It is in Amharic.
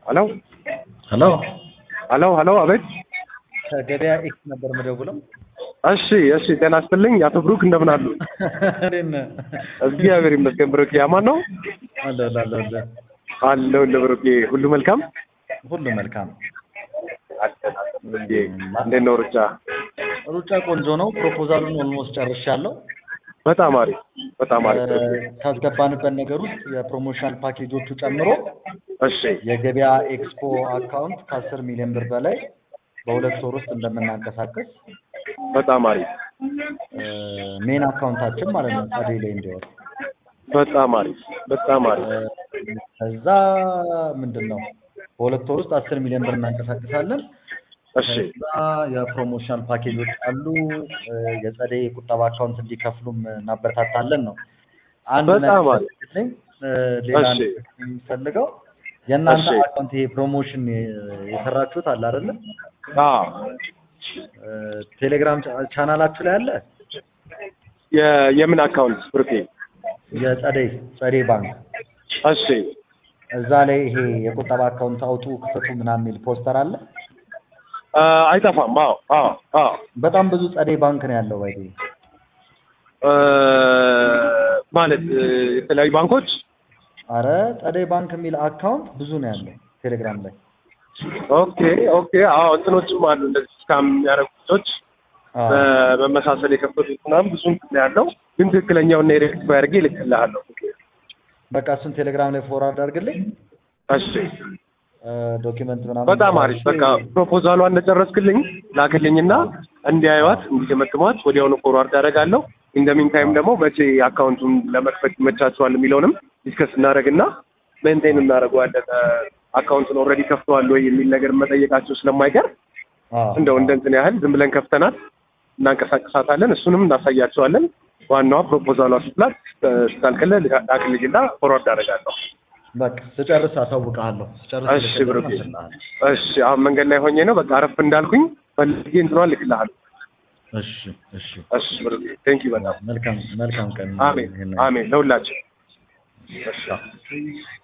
ሄሎ ሄሎ ሄሎ ሄሎ፣ አቤት። ከገበያ ኤክስ ነበር የምደውለው። እሺ እሺ፣ ጤና ይስጥልኝ አቶ ብሩክ እንደምን አሉ? እንዴት ነህ? እግዚአብሔር ይመስገን። ብሩክ ያማን ነው አለ አለ አለ አለ። አለው። ብሩክ ሁሉ መልካም ሁሉ መልካም። ብሩክ እንዴት ነው ሩጫ? ሩጫ ቆንጆ ነው። ፕሮፖዛሉን ኦልሞስት ጨርሻለሁ። በጣም አሪፍ በጣም አሪፍ። ካስገባንበት ነገር ውስጥ የፕሮሞሽናል ፓኬጆቹ ጨምሮ እሺ የገበያ ኤክስፖ አካውንት ከአስር ሚሊዮን ብር በላይ በሁለት ወር ውስጥ እንደምናንቀሳቀስ በጣም አሪፍ ሜን አካውንታችን ማለት ነው ጸደይ ላይ እንዲወር በጣም አሪፍ በጣም አሪፍ። ከዛ ምንድን ነው በሁለት ወር ውስጥ አስር ሚሊዮን ብር እናንቀሳቅሳለን። እሺ ከዛ የፕሮሞሽናል ፓኬጆች አሉ። የጸደይ ቁጠባ አካውንት እንዲከፍሉም እናበረታታለን ነው። አንድ በጣም ነገር አሪፍ። ልትለኝ፣ ሌላ እሺ። የሚፈልገው የእናንተ እሺ። አካውንት ይሄ ፕሮሞሽን የሰራችሁት አለ አይደለ? አዎ ቴሌግራም ቻ- ቻናላችሁ ላይ አለ የ- የምን አካውንት ብሩኬ? የጸደይ ጸደይ ባንክ እሺ እዛ ላይ ይሄ የቁጠባ አካውንት አውጡ ክፈቱ ምናምን የሚል ፖስተር አለ። አ፣ አይጠፋም። አዎ አዎ አዎ በጣም ብዙ ጸደይ ባንክ ነው ያለው ባይ እ፣ ማለት እ፣ የተለያዩ ባንኮች አረ ጸደይ ባንክ የሚል አካውንት ብዙ ነው ያለው ቴሌግራም ላይ። ኦኬ ኦኬ። አዎ እንትኖችም አሉ እንደዚህ ስካም የሚያደርጉ ልጆች አዎ። በመመሳሰል የከፈቱት ምናምን ብዙ እንትን ነው ያለው፣ ግን ትክክለኛውን ሬክቲፋይ አድርጌ እልክልሃለሁ። በቃ እሱን ቴሌግራም ላይ ፎርዋርድ አድርግልኝ። እሺ ዶኪመንት ምናምን በጣም አሪፍ። በቃ ፕሮፖዛሏን እንደጨረስክልኝ ላክልኝና እንዲያዩዋት እንዲገመግሟት ወዲያውኑ ፎርዋርድ አደርጋለሁ። ኢንደሚን ታይም ደግሞ መቼ አካውንቱን ለመክፈት ይመቻቸዋል የሚለውንም ዲስከስ እናደርግና ሜንቴን እናደርገዋለን። አካውንቱን ኦልሬዲ ከፍተዋል ወይ የሚል ነገር መጠየቃቸው ስለማይቀር አዎ። እንደው እንደ እንትን ያህል ዝም ብለን ከፍተናት እናንቀሳቀሳታለን። እሱንም እናሳያቸዋለን። ዋናዋ ፕሮፖዛሏ ስትላክ ስታልክልህ ላክልኝና ፎርዋርድ አደርጋለሁ። በቃ ስጨርስ አሳውቅሃለሁ። ስጨርስ እሺ ልክልህ ብሩኬ። አስልሃለሁ። እሺ አሁን መንገድ ላይ ሆኜ ነው። በቃ አረፍ እንዳልኩኝ ፈልጌ እንትኗን ልክልሃለሁ። እሺ እሺ። እሺ ብሩኬ ቴንክ ዩ በጣም መልካም መልካም ቀን። አሜን ይሄን አሜን ለሁላችን። እሺ